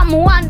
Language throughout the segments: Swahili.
someone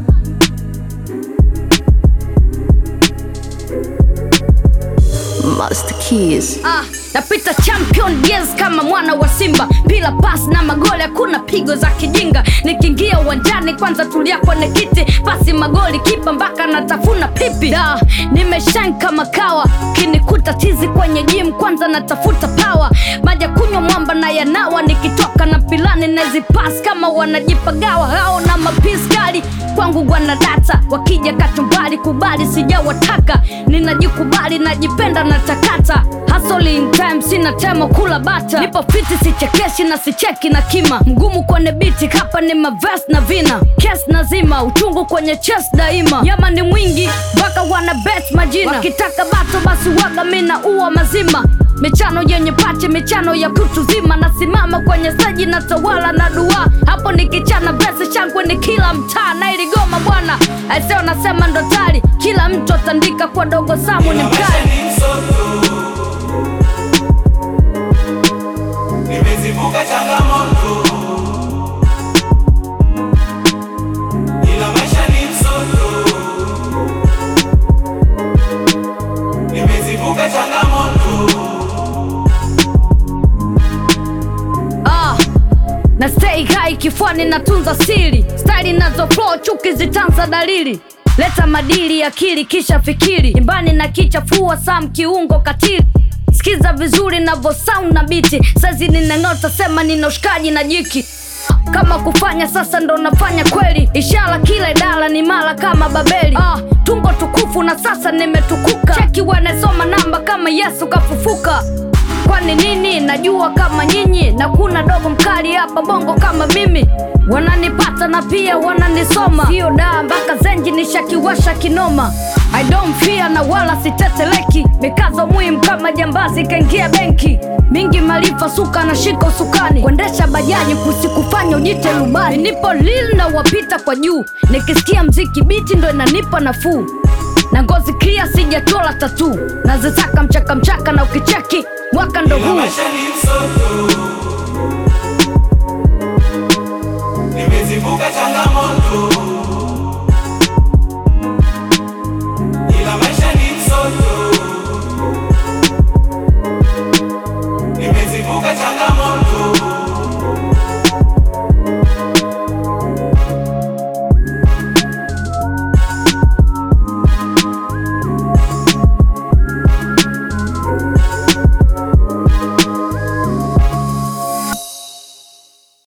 Master Keys. Ah, napita champion yes kama mwana wa Simba, bila pas na magoli, hakuna pigo za kijinga. Nikiingia uwanjani kwanza tulia kwenye kiti, pasi magoli, kipa mpaka natafuna pipi. Da, nimeshine kama kawa, kinikuta tizi kwenye gym, kwanza natafuta power, maja kunywa mwamba na yanawa, nikitoka na pilani nazipas kama wanajipagawa hao na mapisi kali kwangu wana data, wakija katumbali kubali, sijawataka ninajikubali, najipenda na takata Hustle in time, sina temo kula bata, nipo fiti, sichekeshi na sicheki na kima, mgumu kwenye biti, hapa ni maves na vina, kes nazima, uchungu kwenye chest daima, yama ni mwingi mpaka wana bet majina, wakitaka bato basi waga mina uwa mazima michano yenye pache, michano ya kutu zima, nasimama kwenye saji na tawala na dua, hapo nikichana vesi shangwe ni kila mtaa na iligoma bwana, aiseo nasema ndo tari, kila mtu atandika kwa dogo Samu ni mkali Nimezivuka changamoto, ila maisha ni msoto. Nimezivuka changamoto, Ah, na stay high kifuani natunza siri style nazo flow chuki zitanza dalili leta madili akili kisha fikiri imbani na kichafua sam kiungo katili sikiza vizuri navo sound na biti sazi ninang'ota sema nina ushikaji na jiki kama kufanya sasa ndo nafanya kweli ishara kila idara ni mara kama babeli ah, tumbo tukufu na sasa nimetukuka cheki wanasoma namba kama yesu kafufuka kwani nini najua kama nyinyi na kuna dogo mkali hapa bongo kama mimi wananipata na pia wananisoma sio daa mpaka zenji nishakiwasha kinoma I don't fear na wala siteteleki mikazo muhimu kama jambazi kaingia benki mingi maarifa suka na shika usukani kuendesha bajaji kusikufanya ujite rubani nipo lil na wapita kwa juu nikisikia mziki biti ndo inanipa nafuu na ngozi clear sijatola tatu nazitaka mchaka mchaka na ukicheki mwaka ndo ila huu maisha ni msoto.